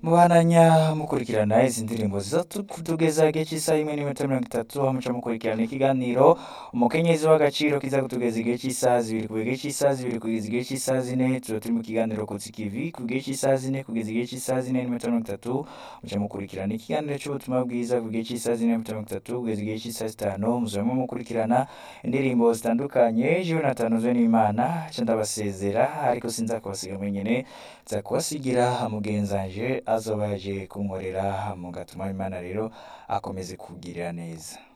Mubandanya mukurikirana izi ndirimbo ziza kutugeza igihe cy'isaha imwe n'iminota mirongo itatu aho muca mukurikirana ikiganiro umukenyezi w'agaciro kiza kutugeza igihe cy'isaha zibiri kuva igihe cy'isaha zibiri kugeza igihe cy'isaha zine tuba turi mu kiganiro kutsi kivi ku gihe cy'isaha zine kugeza igihe cy'isaha zine n'iminota mirongo itatu muca mukurikirana ikiganiro cy'ubutumwa bwiza ku gihe cy'isaha zine n'iminota mirongo itatu kugeza igihe cy'isaha zitanu muzaba mukurikirana indirimbo zitandukanye jewe natanuzwe n'imana ca ndabasezera ariko sinza kubasiga mwenyene nza kubasigira mugenzanje azoba yaje kunkorera mugatuma imana rero akomeze kugirira neza